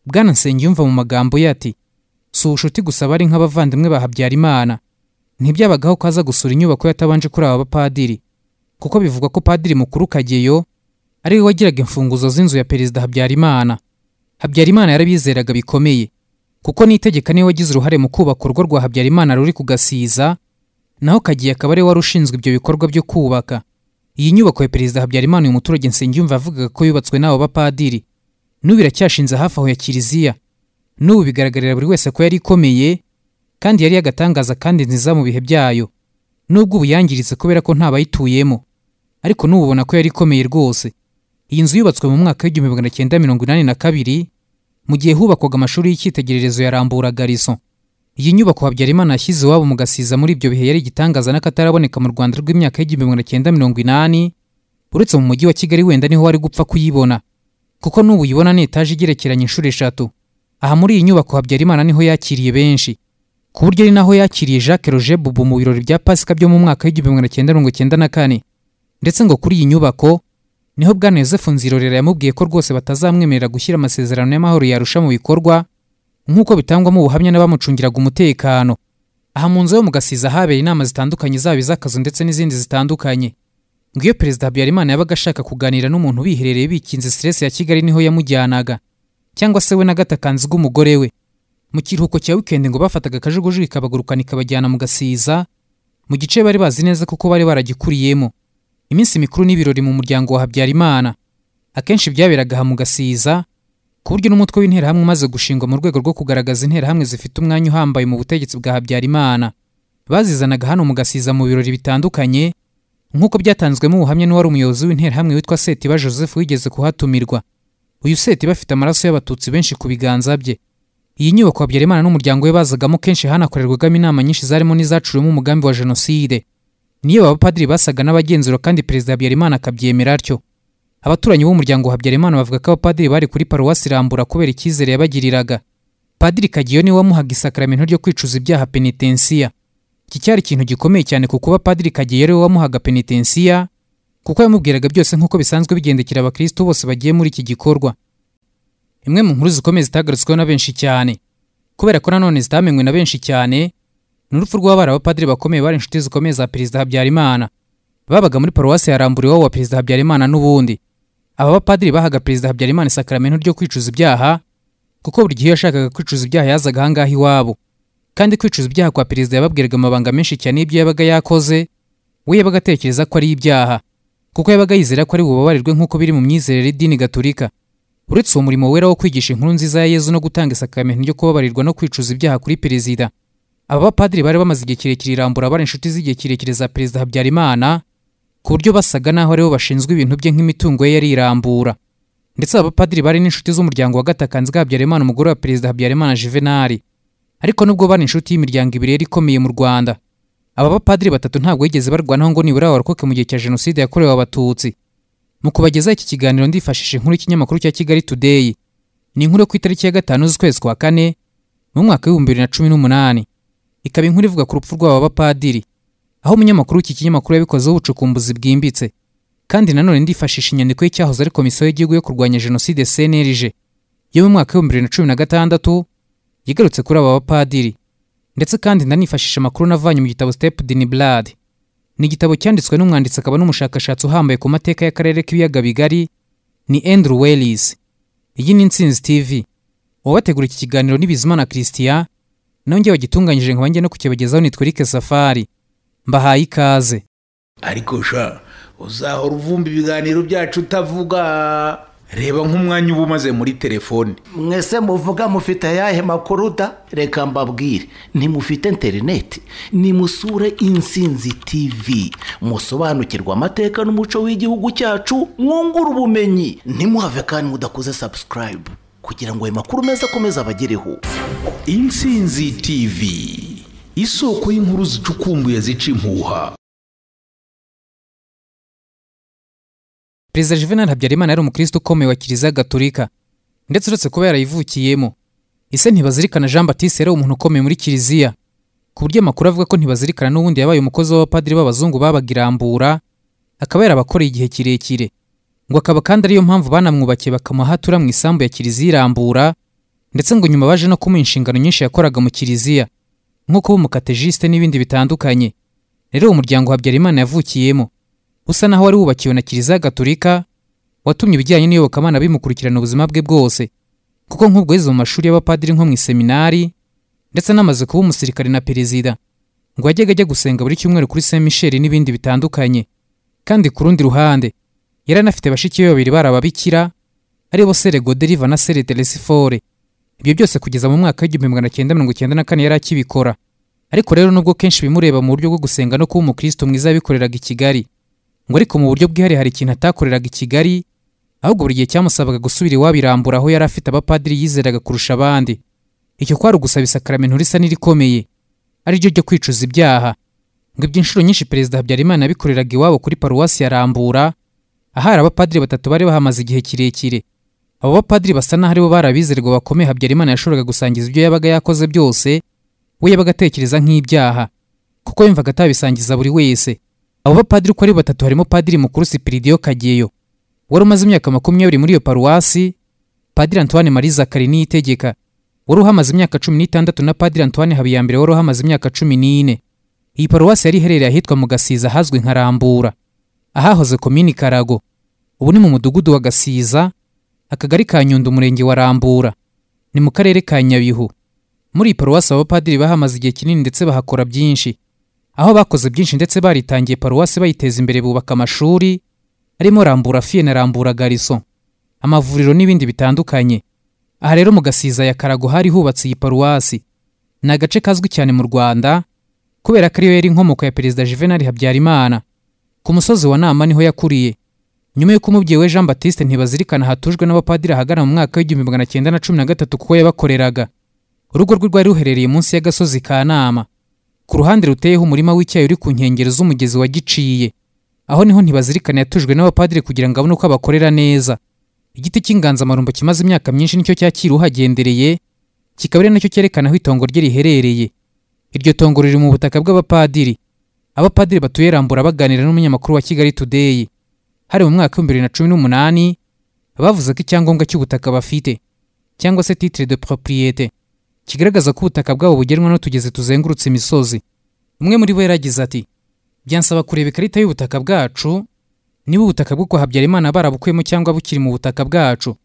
bwana yumva mu magambo ye ati si ubucuti gusa bari nk'abavandimwe ba habyarimana ntibyabagaho ko aza gusura inyubako yatabanje kuri aba bapadiri kuko bivugwa ko padiri mukuru kageyo ari we wagiraga imfunguzo z'inzu ya perezida habyarimana habyarimana yarabizeraga bikomeye kuko n'itegeka niwe wagize uruhare mu kubaka urugo rwa habyarimana ruri ku gasiza naho kagiye akaba ari we wari ushinzwe ibyo bikorwa byo kubaka iyi nyubako ya perezida habyarimana uyu muturage nsengiyumva yavugaga ko yubatswe n'abo bapadiri n'ubu iracyashinze hafi aho ya kiliziya n'ubu bigaragarira buri wese ko yari ikomeye kandi yari yagatangaza kandi nziza mu bihe byayo n'ubwo ubu yangiritse kubera ko ntabayituyemo ariko n'ubu ubona ko yari ikomeye rwose iyi nzu yubatswe mu mwaka w'igihumbi magana cyenda mirongo inani na kabiri mu gihe hubakwaga amashuri y'icyitegererezo ya rambura garison iyi nyubako habyarimana yashyize iwabo mu gasiza muri ibyo bihe yari igitangaza n'akataraboneka mu rwanda rw'imyaka y'igihumbi magana cyenda mirongo inani uretse mu mujyi wa kigali wenda niho wari gupfa kuyibona kuko n'ubu uyibona ni etaje igerekeranye inshuro eshatu aha muri iyi nyubako habyarimana niho yakiriye benshi ku buryo ari naho yakiriye jacques roger bubu mu birori bya pasika byo mu mwaka w'igihumbi magana cyenda mirongo cyenda na kane ndetse ngo kuri iyi nyubako niho bwana yosefu nzirorera yamubwiye ko rwose batazamwemerera gushyira amasezerano y'amahoro yarusha mu bikorwa nk'uko bitangwamo ubuhamya n'abamucungiraga umutekano aha mu nzu yo mu gasiza habera inama zitandukanye zaba iz'akazu ndetse n'izindi zitandukanye ngo iyo perezida habyarimana yabaga ashaka kuganira n'umuntu biherereye bikinze siresi ya kigali niho yamujyanaga cyangwa se we na gatakanzi bw'umugore we mu kiruhuko cya wikendi ngo bafataga akajugujugu ikabagurukana ikabajyana mu gasiza mu gice bari bazi neza kuko bari baragikuriyemo iminsi mikuru n'ibirori mu muryango wa habyarimana akenshi byaberaga aha mu gasiza ku buryo n'umutwe w'interahamwe umaze gushingwa mu rwego rwo kugaragaza interahamwe zifite umwanya uhambaye mu butegetsi bwa habyarimana bazizanaga hano mu gasiza mu birori bitandukanye nk'uko byatanzwemo ubuhamya n'uwari umuyobozi w'interahamwe witwa setiba joseph wigeze kuhatumirwa uyu setiba afite amaraso y'abatutsi benshi ku biganza bye iyi nyubako habyarimana n'umuryango we bazagamo kenshi hanakorerwagamo inama nyinshi zarimo n'izacuriwemo umugambi wa jenoside niyo abapadiri basaga n'abagenzura kandi perezida habyarimana akabyemera atyo abaturanyi b'umuryango wa habyarimana bavuga ko abapadiri bari kuri paruwasi rambura kubera icyizere yabagiriraga padiri kagiyo niwe wamuhaga isakaramento ryo kwicuza ibyaha penitensiya iki cyari ikintu gikomeye cyane ku kuba padiri kagiyo ariwe wamuhaga penitensiya kuko yamubwiraga byose nk'uko bisanzwe bigendekera abakristo bose bagiye muri iki gikorwa imwe mu nkuru zikomeye zitagarutsweho na benshi cyane kubera ko nanone zitamenywe na benshi cyane ni urupfu rw'abari abapadiri bakomeye bari inshuti zikomeye za perezida habyarimana babaga muri paruwasi yarambura iwabo wa perezida habyarimana n'ubundi aba bapadiri bahaga perezida habyarimana isakaramento ryo kwicuza ibyaha kuko buri gihe iyo yashakaga kwicuza ibyaha yazaga ahangaha iwabo kandi kwicuza ibyaha kwa perezida yababwiraga amabanga menshi cyane y'ibyo yabaga yakoze we yabaga atekereza ko ari ibyaha kuko yabaga yizera ko ari bubabarirwe nk'uko biri mu myizerere y'idini gaturika uretse uwo murimo wera wo kwigisha inkuru nziza ya yezu no gutanga isakaramento ryo kubabarirwa no kwicuza ibyaha kuri perezida aba bapadiri bari bamaze igihe kirekire irambura bari inshuti z'igihe kirekire za perezida habyarimana ku buryo basaga naho aribo bashinzwe ibintu bye nk'imitungo ye yarirambura ndetse aba bapadiri bari n'inshuti z'umuryango wa gatakanzi bwa habyarimana umugore wa perezida habyarimana juvenali ariko nubwo bari inshuti y'imiryango ibiri yari ikomeye mu rwanda aba bapadiri batatu ntabwo yigeze barwanaho ngo nibura barokoke mu gihe cya jenoside yakorewe abatutsi mu kubagezaho iki kiganiro ndifashishije inkuru y'ikinyamakuru cya kigali today ni inkuru yo ku itariki ya gatanu z'ukwezi kwa kane mu mwaka w'ibihumbi bibiri na cumi n'umunani ikaba inkuru ivuga ku rupfu rw'aba bapadiri aho umunyamakuru w'iki kinyamakuru yabikozeho ubucukumbuzi bwimbitse kandi nanone ndifashisha inyandiko y'icyahoze ari komisiyo y'igihugu yo kurwanya jenoside cnlg yo mu mwaka w'ibihumbi bibiri na cumi na gatandatu yigarutse kuri aba bapadiri ndetse kandi ndanifashisha amakuru navanye mu gitabo step din blood ni igitabo cyanditswe n'umwanditsi akaba n'umushakashatsi uhambaye ku mateka y'akarere k'ibiyaga bigari ni andrew wellis iyi ni intsinzi tv uwabategura iki kiganiro ni bizimana christian nongeye wagitunganyije nkaba njye no kukibagezaho nitwa Eric Safari mbahaye ikaze ariko sha uzahora uvumba ibiganiro byacu utavuga reba nk'umwanya uba umaze muri telefone mwese muvuga mufite ayahe makuru da reka mbabwire ntimufite interineti nimusure insinzi tivi musobanukirwe amateka n'umuco w'igihugu cyacu mwungure ubumenyi ntimuhave kandi mudakoze sabusikarayibu kugira ngo ayo makuru meza akomeze abagereho intsinzi tivi isoko y'inkuru zicukumbuye zica impuha perezida juvenal habyarimana yari umukristo ukomeye wa kiliziya gaturika ndetse uretse kuba yarayivukiyemo ise ntibazirikana jean batiste yari umuntu ukomeye muri kiliziya ku buryo amakuru avuga ko ntibazirikana n'ubundi yabaye umukozi w'abapadiri b'abazungu babaga irambura akaba yarabakoreye igihe kirekire ngo akaba kandi ariyo mpamvu banamwubakiye bakamuha aho atura mu isambu ya kiliziya irambura ndetse ngo nyuma baje no kumuha inshingano nyinshi yakoraga mu kiliziya nko kuba umukatejisite n'ibindi bitandukanye rero uwo muryango habyarimana yavukiyemo usa naho wari wubakiwe na kiliziya gatolika watumye ibijyanye n'iyobokamana bimukurikirana ubuzima bwe bwose kuko nk'ubwo yize mu mashuri y'abapadiri nko mu iseminari ndetse anamaze kuba umusirikare na perezida ngo yajyaga ajya gusenga buri cyumweru kuri saint michel n'ibindi bitandukanye kandi ku rundi ruhande yari anafite bashiki be babiri bari ababikira aribo sere goderiva na sere teresifore ibyo byose kugeza mu mwaka w'igihumbi magana cyenda mirongo icyenda na kane yari akibikora ariko rero nubwo kenshi bimureba mu buryo bwo gusenga no kuba umukristo mwiza yabikoreraga i kigali ngo ariko mu buryo bwihariye hari ikintu atakoreraga i kigali ahubwo buri gihe cyamusabaga gusubira iwabo irambura aho yari afite abapadiri yizeraga kurusha abandi icyo kwari ugusaba isakaramentu risa n'irikomeye ari ryo ryo kwicuza ibyaha ngo ibyo inshuro nyinshi perezida habyarimana yabikoreraga iwabo kuri paruwasi ya rambura ahari abapadiri batatu bari bahamaze igihe kirekire abo bapadiri basa n'aho aribo bari abizerwa bakomeye habyarimana yashoboraga gusangiza ibyo yabaga yakoze byose we yabaga atekereza nk'ibyaha kuko yumvaga atabisangiza buri wese abo bapadiri uko ari batatu harimo padiri mukuru sipiridiyo kageyo wari umaze imyaka makumyabiri muri iyo paruwasi padiri antoine marie zakari niyitegeka wari uhamaze imyaka cumi n'itandatu na padiri antoine habiyambere wari uhamaze imyaka cumi n'ine iyi paruwasi yari iherereye ahitwa mu gasiza ahazwi nka rambura ahahoze komini karago ubu ni mu mudugudu wa gasiza akagari ka nyundo umurenge wa rambura ni mu karere ka nyabihu muri iyi paruwasi abapadiri bahamaze igihe kinini ndetse bahakora byinshi aho bakoze byinshi ndetse baritangiye paruwasi bayiteza imbere bubaka amashuri arimo rambura fiye na rambura gariso amavuriro n'ibindi bitandukanye aha rero mu gasiza ya karago hari hubatse iyi paruwasi ni agace kazwi cyane mu rwanda kubera ko ariyo yari inkomoko ya perezida juvenali habyarimana ku musozi wa nama niho yakuriye nyuma y'uko umubyeyi we jean batiste ntibazirikana hatujwe n'abapadiri ahagana mu mwaka w'igihumbi magana cyenda na cumi na gatatu kuko yabakoreraga urugo rwe rwari ruherereye munsi y'agasozi ka nama ku ruhande ruteyeho umurima w'icyayi uri ku nkengero z'umugezi wa giciye aho niho ntibazirikana yatujwe n'abapadiri kugira ngo abone uko abakorera neza igiti cy'inganzamarumbo kimaze imyaka myinshi nicyo cyakira uhagendereye kikaba ari nacyo cyerekana aho itongo rye riherereye iryo tongo riri mu butaka bw'abapadiri abapadiri batuye rambura baganira n'umunyamakuru wa kigali today hari mu mwaka w'ibihumbi bibiri na cumi n'umunani bavuze ko icyangombwa cy'ubutaka bafite cyangwa se titre de propriété kigaragaza ko ubutaka bwabo bugenwa n'utugezi tuzengurutse imisozi umwe muri bo yaragize ati byansaba kureba ikarita y'ubutaka bwacu niba ubutaka bwo kwa habyarimana barabukuyemo cyangwa bukiri mu butaka bwacu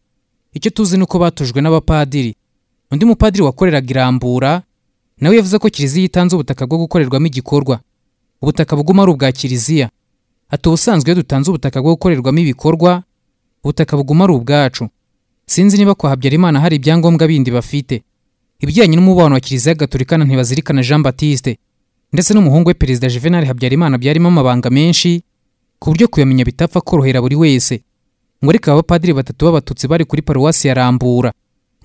icyo tuzi ni uko batujwe n'abapadiri undi mupadiri wakoreraga irambura nawe yavuze ko kiliziya itanze ubutaka bwo gukorerwamo igikorwa ubutaka buguma ari ubwa kiliziya ati ubusanzwe iyo dutanze ubutaka bwo gukorerwamo ibikorwa ubutaka buguma ari ubwacu sinzi niba kwa habyarimana hari ibyangombwa bindi bafite ibijyanye n'umubano wa kiliziya gaturikana ntibazirikana jean batiste ndetse n'umuhungu we perezida juvenal habyarimana byarimo amabanga menshi ku buryo kuyamenya bitapfa korohera buri wese ngo ariko abapadiri batatu b'abatutsi bari kuri paruwasi ya rambura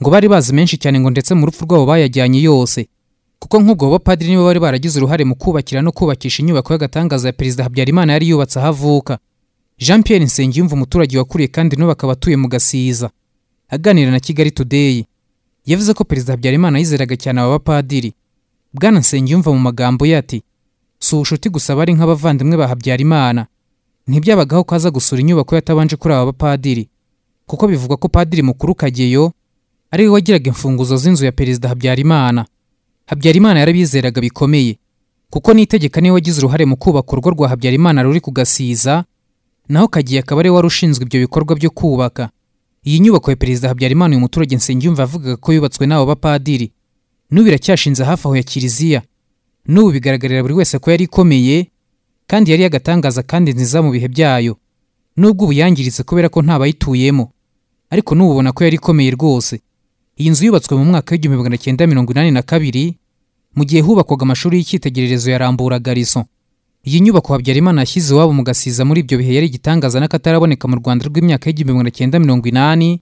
ngo bari bazi menshi cyane ngo ndetse mu rupfu rwabo bayajyanye yose kuko nk'ubwo abapadiri nibo bari baragize uruhare mu kubakira no kubakisha inyubako y'agatangaza ya perezida habyarimana yari yubatse aho avuka jean pierre nsengiyumva umuturage wakuriye kandi n'ubu akaba atuye mu gasiza aganira na kigali today yavuze ko perezida habyarimana yizeraga cyane aba bapadiri bwana nsengiyumva mu magambo ye ati si ubucuti gusa bari nk'abavandimwe ba habyarimana ntibyabagaho ko aza gusura inyubako yatabanje kuri aba bapadiri kuko bivugwa ko padiri mukuru kageyo ari we wagiraga imfunguzo z'inzu ya perezida habyarimana habyarimana yarabizeraga bikomeye kuko n'itegeka niwe wagize uruhare mu kubaka urugo rwa habyarimana ruri kugasiza naho kagiye akaba ari we wari ushinzwe ibyo bikorwa byo kubaka iyi nyubako ya perezida habyarimana uyu muturage nsengiyumva avugaga ko yubatswe n'abo bapadiri n'ubu iracyashinze hafi aho ya kiliziya n'ubu bigaragarira buri wese ko yari ikomeye kandi yari yagatangaza kandi nziza mu bihe byayo n'ubwo ubu yangiritse kubera ko ntabayituyemo ariko n'ubu ubona ko yari ikomeye rwose iyi nzu yubatswe mu mwaka w'igihumbi magana cyenda mirongo inani na kabiri mu gihe hubakwaga amashuri y'icyitegererezo ya rambura gariso iyi nyubako habyarimana yashyize iwabo mu gasiza muri ibyo bihe yari igitangaza n'akataraboneka mu rwanda rw'imyaka y'igihumbi magana cyenda mirongo inani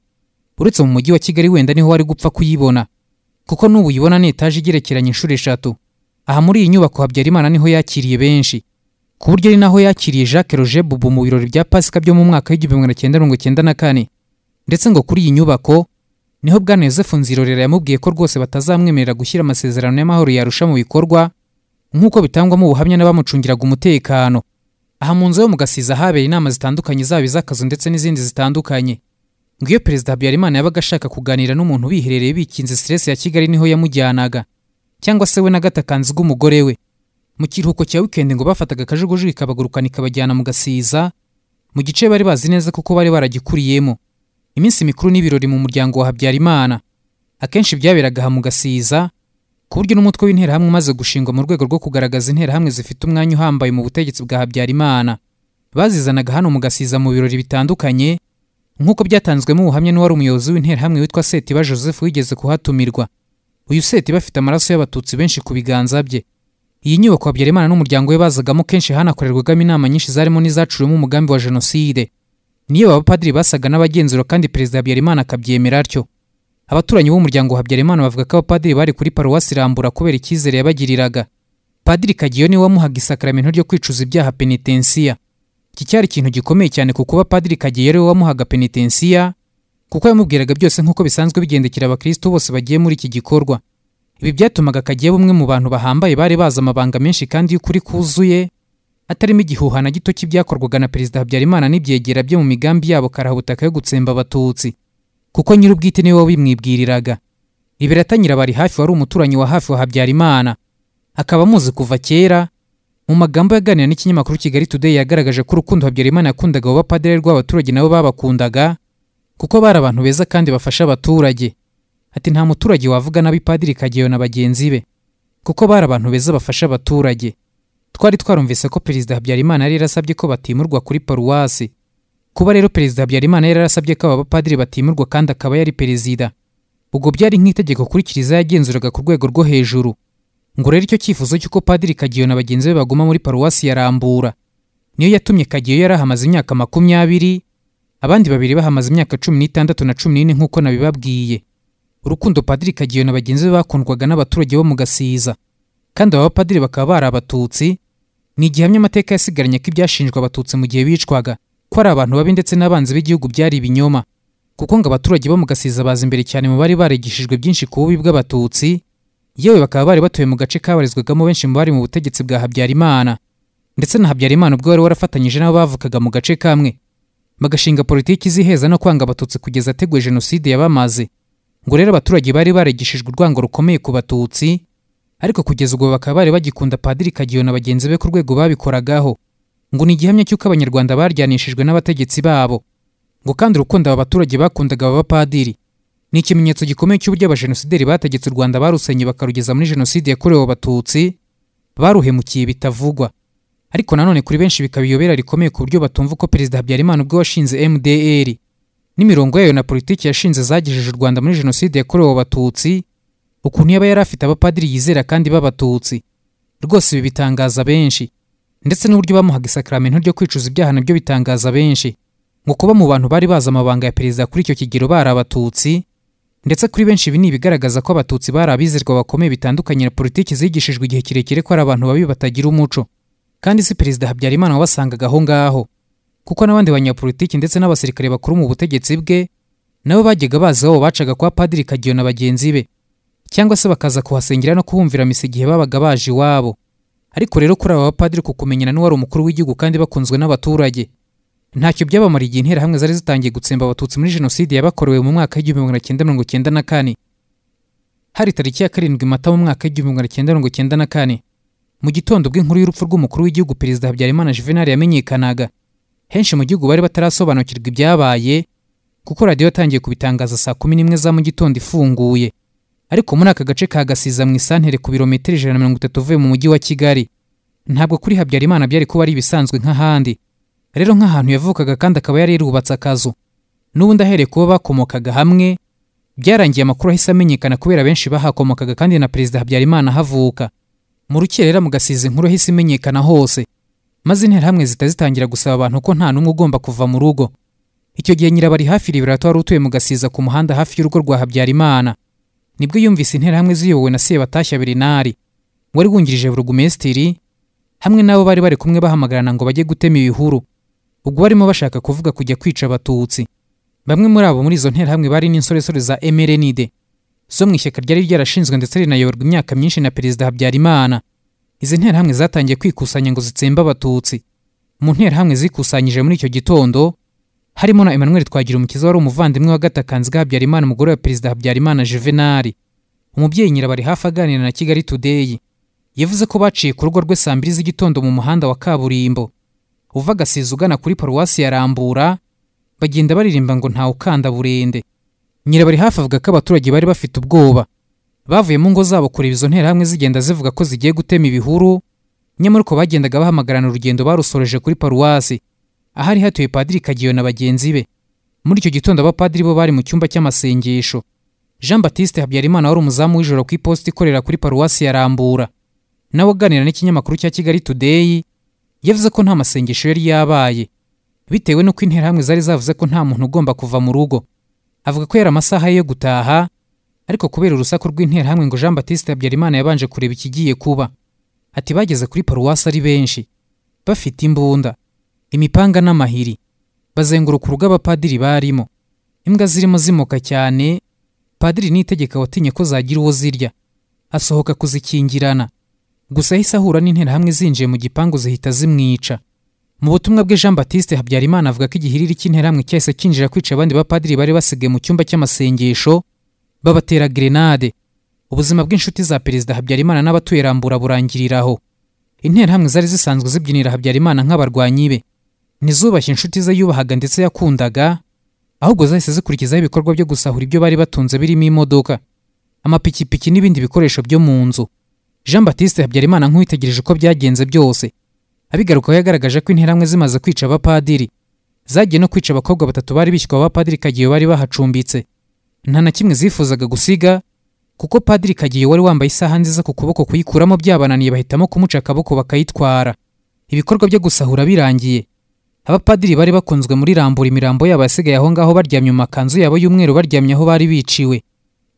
uretse mu mujyi wa kigali wenda niho wari gupfa kuyibona kuko n'ubu uyibona ni etaje igerekeranye inshuro eshatu aha muri iyi nyubako habyarimana niho yakiriye benshi ku buryo ari naho yakiriye jacques roger bubu mu birori bya pasika byo mu mwaka w'igihumbi magana cyenda mirongo cyenda na kane ndetse ngo kuri iyi nyubako niho bwana yosefu nzirorera yamubwiye ko rwose batazamwemerera gushyira amasezerano y'amahoro yarusha mu bikorwa nk'uko bitangwamo ubuhamya n'abamucungiraga umutekano aha mu nzu yo mu gasiza habera inama zitandukanye zaba iz'akazu ndetse n'izindi zitandukanye ngo iyo perezida habyarimana yabaga ashaka kuganira n'umuntu biherereye bikinze siresi ya kigali niho yamujyanaga cyangwa se we na gatakanzi bw'umugore we mu kiruhuko cya wikendi ngo bafataga akajugujugu ikabagurukana ikabajyana mu gasiza mu gice bari bazi neza kuko bari baragikuriyemo iminsi mikuru n'ibirori mu muryango wa habyarimana akenshi byaberaga aha mu gasiza ku buryo n'umutwe w'interahamwe umaze gushingwa mu rwego rwo kugaragaza interahamwe zifite umwanya uhambaye mu butegetsi bwa habyarimana bazizanaga hano mu gasiza mu birori bitandukanye nk'uko byatanzwemo ubuhamya n'uwari umuyobozi w'interahamwe witwa setiba joseph wigeze kuhatumirwa uyu setiba afite amaraso y'abatutsi benshi ku biganza bye iyi nyubako habyarimana n'umuryango we bazagamo kenshi hanakorerwagamo inama nyinshi zarimo n'izaciwemo umugambi wa jenoside niyo abapadiri basaga n'abagenzura kandi perezida habyarimana akabyemera atyo abaturanyi b'umuryango wa habyarimana bavuga ko abapadiri bari kuri paruwasi rambura kubera icyizere yabagiriraga padiri kagiyo niwe wamuhaga isakaramento ryo kwicuza ibyaha penitensiya iki cyari ikintu gikomeye cyane ku kuba padiri kagiyo ariwe wamuhaga penitensiya kuko yamubwiraga byose nk'uko bisanzwe bigendekera abakristo bose bagiye muri iki gikorwa ibi byatumaga kagiye bumwe mu bantu bahambaye bari bazi amabanga menshi kandi y'ukuri kuzuye atarimo igihuha na gito cy'ibyakorwaga na perezida habyarimana n'ibyegera bye mu migambi yabo karabutaka yo gutsemba abatutsi kuko nyir'ubwite niwe wabimwibwiriraga ibiratangira bari hafi wari umuturanyi wa hafi wa habyarimana akaba amuzi kuva kera mu magambo yaganira n'ikinyamakuru kigali today yagaragaje ko urukundo habyarimana yakundaga abo bapadiri rw'abaturage nabo babakundaga kuko bari abantu beza kandi bafasha abaturage ati nta muturage wavuga nabi padiri kageyo na bagenzi be kuko bari abantu beza bafasha abaturage twari twarumvise ko perezida habyarimana yari yarasabye ko batimurwa kuri paruwasi kuba rero perezida habyarimana yari yarasabye ko aba bapadiri batimurwa kandi akaba yari perezida ubwo byari nk'itegeko kuri kiliziya yagenzuraga ku rwego rwo hejuru ngo rero icyo cyifuzo cy'uko padiri kagiyo na bagenzi be baguma muri paruwasi ya rambura niyo yatumye kagiyo yari ahamaze imyaka makumyabiri abandi babiri bahamaze imyaka cumi n'itandatu na cumi n'ine nk'uko nabibabwiye urukundo padiri kagiyo na bagenzi be bakundwaga n'abaturage bo mu gasiza kandi aba bapadiri bakaba bari abatutsi ni igihamya amateka yasigaranye ko ibyashinjwa abatutsi mu gihe bicwaga ko ari abantu babi ndetse n'abanzi b'igihugu byari ibinyoma kuko ngo abaturage bo mu gasiza baza imbere cyane mu bari barigishijwe byinshi ku bubi bw'abatutsi yewe bakaba bari batuye mu gace kabarizwagamo benshi mu bari mu butegetsi bwa habyarimana ndetse na habyarimana ubwo wari warafatanyije n'abo bavukaga mu gace kamwe bagashinga politiki ziheza no kwanga abatutsi kugeza ateguye jenoside yabamaze ngo rero abaturage bari barigishijwe urwango rukomeye ku batutsi ariko kugeza ubwo bakaba bari bagikunda padiri kagiyo na bagenzi be ku rwego babikoragaho ngo ni igihamya cy'uko abanyarwanda baryanishijwe n'abategetsi babo ngo kandi urukundo aba baturage bakundaga aba bapadiri ni ikimenyetso gikomeye cy'uburyo abajenosideri bategetse u rwanda barusenye bakarugeza muri jenoside yakorewe abatutsi baruhemukiye bitavugwa ariko nanone kuri benshi bikaba iyobera rikomeye ku buryo batumva uko perezida habyarimana ubwo washinze mdr n'imirongo yayo na politiki yashinze zagejeje u rwanda muri jenoside yakorewe abatutsi ukuntu yaba yari afite abapadiri yizera kandi b'abatutsi rwose ibi bitangaza benshi ndetse n'uburyo bamuhaga isakaramento ryo kwicuza ibyaha nabyo bitangaza benshi ngo kuba mu bantu bari bazi amabanga ya perezida kuri icyo kigero bari abatutsi ndetse kuri benshi ibi ni ibigaragaza ko abatutsi bari abizerwa bakomeye bitandukanye na politiki zigishijwe igihe kirekire ko ari abantu babi batagira umuco kandi si perezida habyarimana wabasangaga aho ngaho kuko n'abandi banyapolitiki ndetse n'abasirikare bakuru mu butegetsi bwe nabo bajyaga bazi aho bacaga kwa padiri kagiyo na bagenzi be cyangwa se bakaza kuhasengera no kuhumvira misa igihe babaga baje iwabo ariko rero kuri aba bapadiri ku kumenyana n'uwari umukuru w'igihugu kandi bakunzwe n'abaturage ntacyo byabamara igihe interahamwe zari zitangiye gutsemba abatutsi muri jenoside yabakorewe mu mwaka w'igihumbi magana cyenda mirongo cyenda na kane hari tariki ya karindwi mata mu mwaka w'igihumbi magana cyenda mirongo cyenda na kane mu gitondo bw'inkuru y'urupfu rw'umukuru w'igihugu perezida habyarimana juvenal yamenyekanaga henshi mu gihugu bari batarasobanukirwa ibyabaye kuko radiyo yatangiye kubitangaza saa kumi n'imwe za mu gitondo ifunguye ariko muri aka gace ka gasiza mu isantere ku birometero ijana na mirongo itatu uvuye mu mujyi wa kigali ntabwo kuri habyarimana byari kuba ari ibisanzwe nk'ahandi rero nk'ahantu yavukaga kandi akaba yari yarubatse akazu n'ubundi ahereye kuba bakomokaga hamwe byarangiye amakuru ahise amenyekana kubera benshi bahakomokaga kandi na perezida habyarimana ahavuka mu rukerera mu gasiza inkuru ahise imenyekana hose maze interahamwe zita zitangira gusaba abantu ko nta n'umwe ugomba kuva mu rugo icyo gihe nyirabari hafi ribirato wari utuye mu gasiza ku muhanda hafi y'urugo rwa habyarimana nibwo yumvise interahamwe ziyobowe na sebatashya berenari wari wungirije burugumesitiri hamwe n'abo bari bari kumwe bahamagarana ngo bajye gutema ibihuru ubwo barimo bashaka kuvuga kujya kwica abatutsi bamwe muri abo muri izo nterahamwe bari n'insoresore za emerenide zo mu ishyaka ryari ryarashinzwe ndetse rinayoborwa imyaka myinshi na perezida habyarimana izi nterahamwe zatangiye kwikusanya ngo zitsembe abatutsi mu nterahamwe zikusanyije muri icyo gitondo harimo na emmanuel twagira umukiza wari umuvandimwe wa gatakanzi ga habyarimana umugore wa perezida habyarimana juvenali umubyeyi nyirabari hafi aganira na kigali today yavuze ko baciye ku rugo rwe saa mbiri z'igitondo mu muhanda wa kaburimbo uva agasiza ugana kuri paruwasi ya rambura bagenda baririmba ngo ntawe ukanda burende nyirabari hafi avuga ko abaturage bari bafite ubwoba bavuye mu ngo zabo kureba izo nterahamwe zigenda zivuga ko zigiye gutema ibihuru nyamara uko bagendaga bahamagarana urugendo barusoreje kuri paruwasi ahari hatuye padiri kagiyo na bagenzi be muri icyo gitondo abapadiri bo bari mu cyumba cy'amasengesho jean batiste habyarimana wari umuzamu w'ijoro ku iposita ikorera kuri paruwasi ya rambura nawe aganira n'ikinyamakuru cya kigali today yavuze ko nta masengesho yari yabaye bitewe n'uko interahamwe zari zavuze ko nta muntu ugomba kuva mu rugo avuga ko yari amasaha ye yo gutaha ariko kubera urusaku rw'interahamwe ngo jean batiste habyarimana yabanje kureba ikigiye kuba ati bageze kuri paruwasi ari benshi bafite imbunda imipanga n'amahiri bazenguruka urugo abapadiri barimo imbwa zirimo zimoka cyane padiri nitegeka watinye ko zagira uwo zirya asohoka kuzikingirana gusa ahise ahura n'interahamwe zinjiye mu gipangu zihita zimwica mu butumwa bwe jean batiste habyarimana avuga ko igihiriri cy'interahamwe cyahise kinjira kwica abandi bapadiri bari basigaye mu cyumba cy'amasengesho babatera gerenade ubuzima bw'inshuti za perezida habyarimana n'abatuye rambura burangiriraho interahamwe zari zisanzwe zibyinira habyarimana nk'abarwanyi be ntizubashye inshuti ze yubahaga ndetse yakundaga ahubwo zahise zikurikizaho ibikorwa byo gusahura ibyo bari batunze birimo imodoka amapikipiki n'ibindi bikoresho byo mu nzu jean batiste habyarimana nk'uwitegereje uko byagenze byose abigarukaho yagaragaje ko interahamwe zimaze kwica abapadiri zagiye no kwica abakobwa batatu bari bishywa abapadiri kagiye bari bahacumbitse nta na kimwe zifuzaga gusiga kuko padiri kagiye wari wambaye isaha nziza ku kuboko kuyikuramo byabananiye bahitamo kumuca akaboko bakayitwara ibikorwa byo gusahura birangiye abapadiri bari bakunzwe muri rambura imirambo yabo yasigaye aho ngaho baryamye mu makanzu yabo y'umweru baryamye aho bari biciwe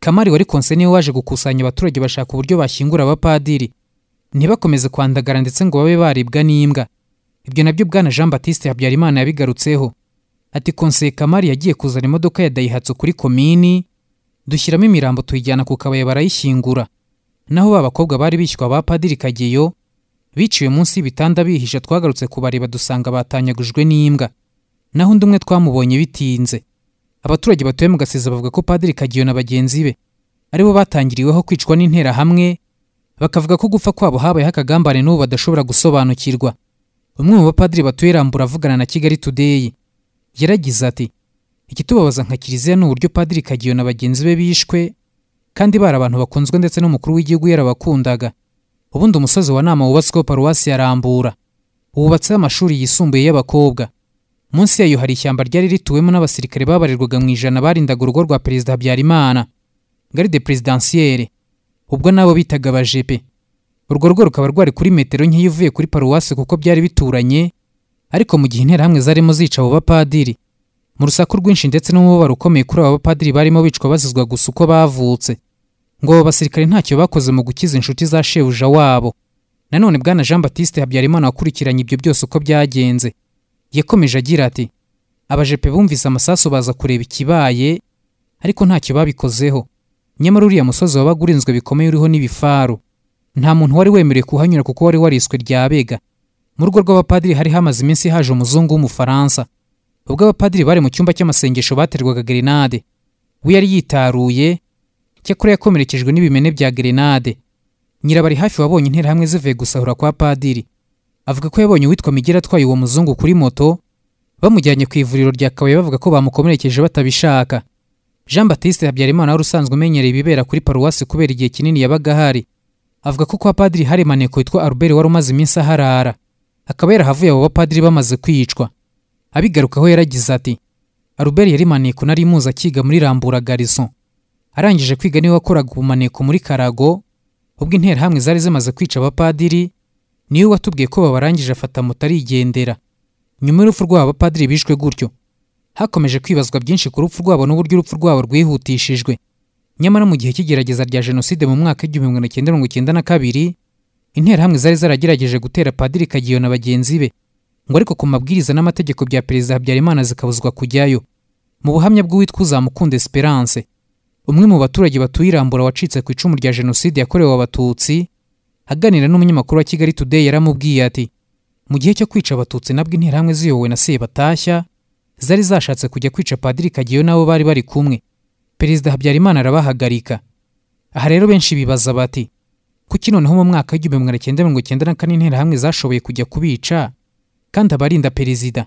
kamari wari konse niwe waje gukusanya abaturage bashaka uburyo bashyingura abapadiri ntibakomeze kwandagara ndetse ngo babe baribwa n'imbwa ibyo nabyo bwana jean batiste habyarimana yabigarutseho ati konseye kamari yagiye kuzana imodoka ya dayihatsu kuri komini dushyiramo imirambo tuyijyana ku kabaye barayishyingura naho ba bakobwa bari bishywa abapadiri kageyo biciwe munsi y'ibitanda bihishe twagarutse kubareba dusanga batanyagujwe n'imbwa naho undi umwe twamubonye bitinze abaturage batuye mu gasiza bavuga ko padiri kagiyo na bagenzi be aribo batangiriweho kwicwa n'interahamwe bakavuga ko gupfa kwabo habayeho akagambane n'ubu badashobora gusobanukirwa umwe mu bapadiri batuye rambura avugana na kigali today yaragize ati ikitubabaza nka kiliziya ni uburyo padiri kagiyo na bagenzi be bishwe kandi bari abantu bakunzwe ndetse n'umukuru w'igihugu yarabakundaga ubundi umusozi wa nama wubatsweho paruwasi ya rambura wubatseho amashuri yisumbuye y'abakobwa munsi yayo hari ishyamba ryari rituwemo n'abasirikare babarirwaga mu ijana barindaga urugo rwa perezida habyarimana garide perezidansiyere ubwo nabo bitaga abajepe urwo rugo rukaba rwari kuri metero nkeya uvuye kuri paruwasi kuko byari bituranye ariko mu gihe interahamwe zarimo zica abo bapadiri mu rusaku rwinshi ndetse n'umubabaro ukomeye kuri abo bapadiri barimo bicwa bazizwa gusa uko bavutse ngo abo basirikare ntacyo bakoze mu gukiza inshuti za shebuja wabo nanone bwana jean batiste habyarimana wakurikiranye ibyo byose uko byagenze yakomeje agira ati abajepe bumvise amasasu baza kureba ikibaye ariko ntacyo babikozeho nyamara uriya musozi wabaga urinzwe bikomeye uriho n'ibifaru nta muntu wari wemerewe kuhanyura kuko wari wariswe rya bega mu rugo rw'abapadiri hari hamaze iminsi haje umuzungu w'umufaransa ubwo abapadiri bari mu cyumba cy'amasengesho baterwaga gerenade we yari yitaruye cyakora yakomerekejwe n'ibimene bya gerenade nyirabari hafi wabonye interahamwe zivuye gusahura kwa padiri avuga ko yabonye uwitwa migera atwaye uwo muzungu kuri moto bamujyanye ku ivuriro rya kabuye bavuga ko bamukomerekeje batabishaka jean batiste habyarimana wari usanzwe umenyereye ibibera kuri paruwasi kubera igihe kinini yabaga ahari avuga ko kwa padiri hari maneko witwa albert wari umaze iminsi aharara akaba yarahavuye abo bapadiri bamaze kwicwa abigarukaho yaragize ati albert yari maneko nari muzi akiga muri rambura garison arangije kwiga niwe wakoraga ubumaneko muri karago ubwo interahamwe zari zimaze kwica abapadiri niwe watubwiye ko babarangije afata moto arigendera nyuma y'urupfu rwabo abapadiri bishwe gutyo hakomeje kwibazwa byinshi ku rupfu rwabo n'uburyo urupfu rwabo rwihutishijwe nyamara mu gihe cy'igerageza rya jenoside mu mwaka w'igihumbi magana cyenda mirongo icyenda na kabiri interahamwe zari zaragerageje gutera padiri kagiyo na bagenzi be ngo ariko ku mabwiriza n'amategeko bya perezida habyarimana zikabuzwa kujyayo mu buhamya bw'uwitwa uzamukunda esperance umwe mu baturage batuye irambura wacitse ku icumu rya jenoside yakorewe abatutsi aganira n'umunyamakuru wa kigali today yaramubwiye ati mu gihe cyo kwica abatutsi nabwo interahamwe ziyobowe na sebatashya zari zashatse kujya kwica padiri kageyo n'abo bari bari kumwe perezida habyarimana arabahagarika aha rero benshi bibaza bati kuki noneho mu mwaka w'igihumbi magana cyenda mirongo icyenda na kane interahamwe zashoboye kujya kubica kandi abarinda perezida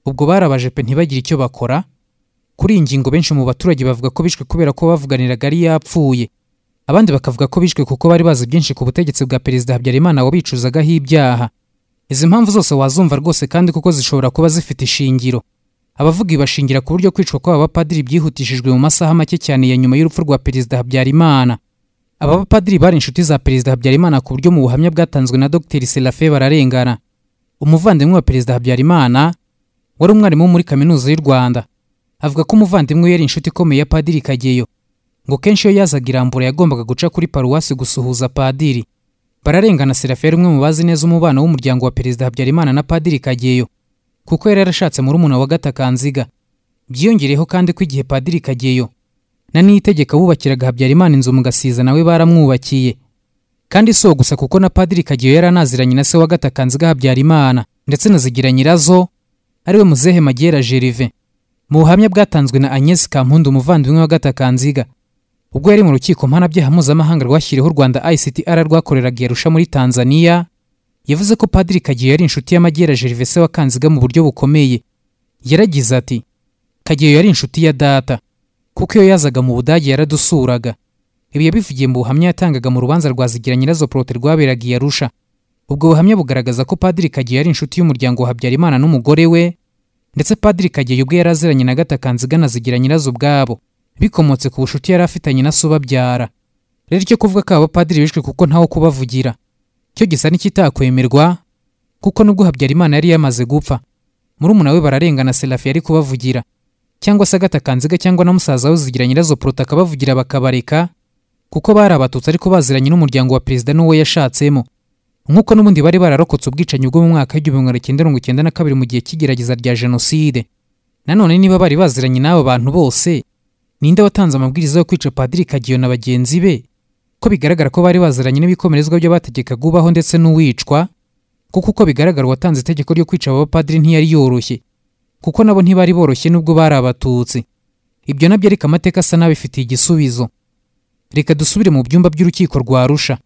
ubwo barabaje pe ntibagire icyo bakora kuri iyi ngingo benshi mu baturage bavuga ko bishwe kubera ko bavuganiraga ari yapfuye abandi bakavuga ko bishwe kuko bari bazi byinshi ku butegetsi bwa perezida habyarimana wabicuzagaho ibyaha izi mpamvu zose wazumva rwose kandi kuko zishobora kuba zifite ishingiro abavuga bashingira ku buryo kwicwa kw'aba bapadiri byihutishijwe mu masaha make cyane ya nyuma y'urupfu rwa perezida habyarimana aba bapadiri bari inshuti za perezida habyarimana ku buryo mu buhamya bwatanzwe na dr serafe bararengana umuvandimwe wa perezida habyarimana wari umwarimu muri kaminuza y'u rwanda avuga ko umuvandimwe we yari inshuti ikomeye ya padiri kageyo ngo kenshi iyo yazaga irambura yagombaga guca kuri paruwasi gusuhuza padiri bararengana serafe yari umwe mu bazi neza umubano w'umuryango wa perezida habyarimana na padiri kageyo kuko yari yarashatse murumuna wa gatakanziga byiyongereyeho kandi ko igihe padiri kageyo na niyitegeka bubakiraga habyarimana inzu mu gasiza nawe baramwubakiye kandi si uwo gusa kuko na padiri kageyo yari anaziranye na se wa gatakanziga habyarimana ndetse na zigira nyirazo ariwe muzehe magera gerve mu buhamya bwatanzwe na agnes kampundu umuvandimwe wa gatakanziga ubwo yari mu rukiko mpanabyaha mpuzamahanga rwashyiriweho u rwanda ictr rwakoreraga yarusha muri tanzania yavuze ko padiri kageyo yari inshuti y'amagera gerve se wa kanziga mu buryo bukomeye yaragize ati kageyo yari inshuti ya data kuko iyo yazaga mu budage yaradusuraga ibi yabivugiye mu buhamya yatangaga mu rubanza rwa zigira nyirazo porote rwaberaga i yarusha ubwo buhamya bugaragaza ko padiri kageyo yari inshuti y'umuryango wa habyarimana n'umugore we ndetse padiri kageyo ubwe yari aziranye na gatakanziga na zigira nyirazo ubwabo bikomotse ku bucuti yari afitanye na so ubabyara rero icyo kuvuga ko aba padiri bishwe kuko ntawo kubavugira cyo gisa n'ikitakwemerwa kuko nubwo habyarimana yari yamaze gupfa murumuna we bararengana serafi yari kubavugira cyangwa se agatakanziga cyangwa na musaza we zigira nyirazo porota akabavugira bakabareka kuko bari abatutsi ariko baziranye n'umuryango wa perezida n'uwo yashatsemo nk'uko n'ubundi bari bararokotse ubwicanyi bwo mu mwaka w'igihumbi magana cyenda mirongo icyenda na kabiri mu gihe cy'igerageza rya jenoside nanone niba bari baziranye n'abo bantu bose ninde watanze amabwiriza yo kwica padiri kageyo na bagenzi be ko bigaragara ko bari baziranye n'ibikomerezwa by'abategekaga ubaho ndetse n'uwicwa kuko uko bigaragara uwatanze itegeko ryo kwica aba bapadiri ntiyari yoroshye kuko nabo ntibari boroshye nubwo bari abatutsi ibyo nabyo ariko amateka asa n'abifitiye igisubizo reka dusubire mu byumba by'urukiko rwa rusha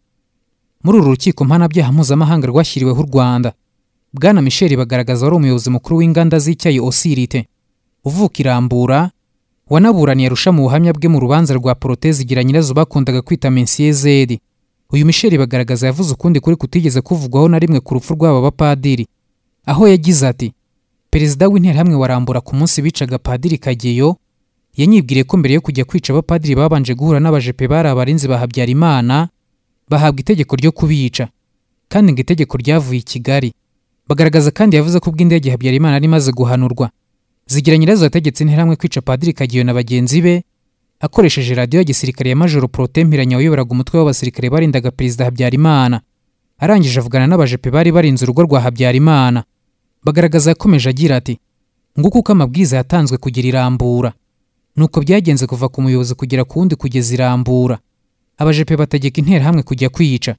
muri uru rukiko mpanabyaha mpuzamahanga rwashyiriweho u rwanda bwana michel bagaragaza wari umuyobozi mukuru w'inganda z'icyayi osirite uvuka irambura wanaburaniye arusha mu buhamya bwe mu rubanza rwa porotezi igira nyirazo bakundaga kwita mensiyezeri uyu michel bagaragaza yavuze ukundi kuri kutigeze kuvugwaho na rimwe ku rupfu rw'aba bapadiri aho yagize ati perezida w'interahamwe warambura ku munsi bicaga padiri kageyo yanyibwiriye ko mbere yo kujya kwica abapadiri babanje guhura n'abajepe bari abarinzi ba habyarimana bahabwa itegeko ryo kubica kandi ngo itegeko ryavuye i kigali bagaragaza kandi yavuze ko ubw'indege habyarimana yari imaze guhanurwa zigira nyirazo yategetse interahamwe kwica padiri kageyo na bagenzi be akoresheje radiyo ya gisirikare ya majoro protem hiranya wayoboraga umutwe w'abasirikare barindaga perezida habyarimana arangije avugana n'abajepe bari barinze urugo rwa habyarimana bagaragaza yakomeje agira ati nguko uko amabwiriza yatanzwe kugira irambura nuko byagenze kuva ku muyobozi kugera ku wundi kugeza irambura abajepe bategeka interahamwe kujya kwica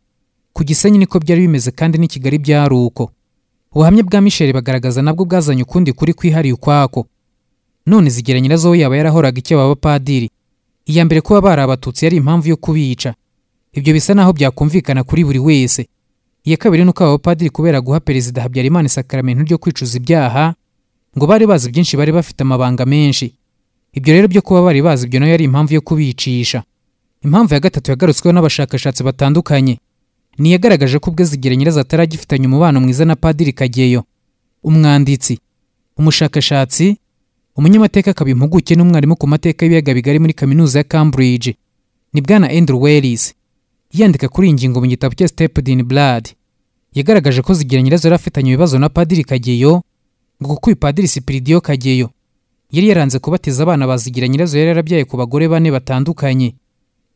ku gisenyi niko byari bimeze kandi n'i kigali byari uko ubuhamya bwa misheli bagaragaza nabwo bwazanye ukundi kuri kwihariye ukwako none zigira nyirazo we yaba yarahoraga icyo aba bapadiri iya mbere kuba bari abatutsi yari impamvu yo kubica ibyo bisa naho byakumvikana kuri buri wese iya kabiri ni uko aba bapadiri kubera guha perezida habyarimana isakaramentu ryo kwicuza ibyaha ngo bari bazi byinshi bari bafite amabanga menshi ibyo rero byo kuba bari bazi ibyo nayo yari impamvu yo kubicisha impamvu ya gatatu yagarutsweho n'abashakashatsi batandukanye ni iyagaragaje ko ubwe zigira nyirazo ataragifitanye umubano mwiza na padiri kageyo umwanditsi umushakashatsi umunyamateka akaba impuguke n'umwarimu ku mateka y'ibiyaga bigari muri kaminuza ya cambridge ni bwana andrew wellis yandika kuri iyi ngingo mu gitabo cye steped in blood yagaragaje ko zigira nyirazo yari afitanye ibibazo na padiri kageyo ngo kuko uyu padiri sipiridiyo kageyo yari yaranze kubatiza abana bazigira nyirazo yari yarabyaye ku bagore bane batandukanye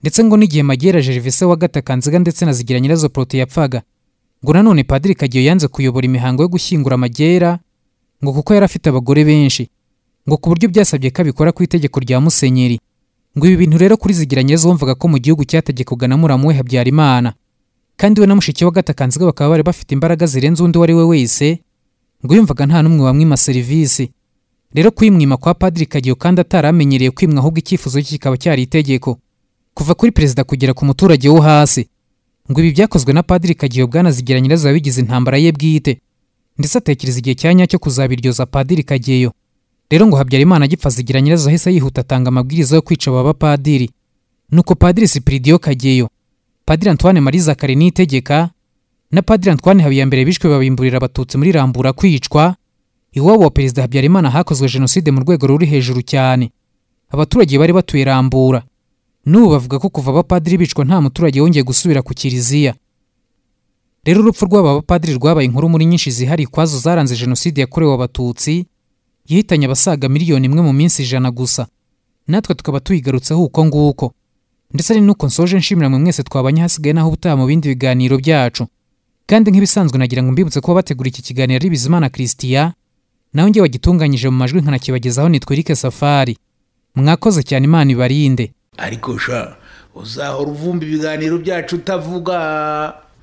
ndetse ngo n'igihe magera gervise wa gatakanziga ndetse na zigira nyirazo porote yapfaga ngo nanone padiri kageyo yanze kuyobora imihango yo gushyingura amagera ngo kuko yari afite abagore benshi ngo ku buryo byasabye ko abikora ku itegeko rya musenyeri ngo ibi bintu rero kuri zigira nyirazo wumvaga ko mu gihugu cyategekaga na muramu we habyarimana kandi we na mushiki wa gatakanziga bakaba bari bafite imbaraga zirenze undi uwo ari we wese ngo yumvaga nta n'umwe wamwima serivisi rero kwimwima kwa padiri kageyo kandi ataramenyereye kwimwa ahubwo icyifuzo cye kikaba cyari itegeko kuva kuri perezida kugera ku muturage wo hasi ngo ibi byakozwe na padiri kageyo bwanazigira nyirazo wabigize intambara ye bwite ndetse atekereza igihe cya nyacyo kuzabiryoza padiri kageyo rero ngo habyarimana agipfa azigira nyirazo ahise yihuta atanga amabwiriza yo kwica aba bapadiri nuko padiri sipiridiyo kageyo padiri antoine marie zakare niyitegeka na padiri antoine habiyambere bishwe babimburira abatutsi muri rambura kwicwa iwabo wa perezida habyarimana hakozwe jenoside mu rwego ruri hejuru cyane abaturage bari batuye rambura n'ubu bavuga ko kuva abapadiri bicwa nta muturage wongeye gusubira ku kiliziya rero urupfu rw'aba bapadiri rwabaye inkuru muri nyinshi zihari kwazo zaranze jenoside yakorewe abatutsi yahitanye abasaga miliyoni imwe mu minsi ijana gusa natwe tukaba tuyigarutseho uko nguko ndetse ari nuko nsoje nshimira mwe mwese twabanye hasigaye naho ubutaha mu bindi biganiro byacu kandi nk'ibisanzwe nagira ngo mbibutse kuba bategura iki kiganiro ari bizimana christian nawe njye wagitunganyije mu majwi nkanakibagezaho nitwa Eric Safari mwakoze cyane imana ibarinde ariko sha uzahora uvumba ibiganiro byacu utavuga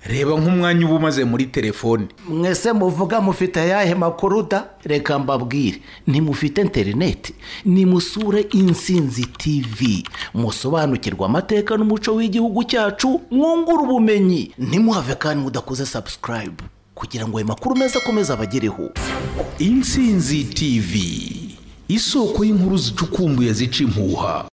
reba nk'umwanya uba umaze muri telefone mwese muvuga mufite ayahe makuru da reka mbabwire ntimufite interineti nimusure insinzi tivi musobanukirwe amateka n'umuco w'igihugu cyacu mwungure ubumenyi ntimuhave kandi mudakoze sabusikarayibu kugira ngo ayo makuru meza akomeze abagereho insinzi tv isoko y'inkuru zicukumbuye zica impuha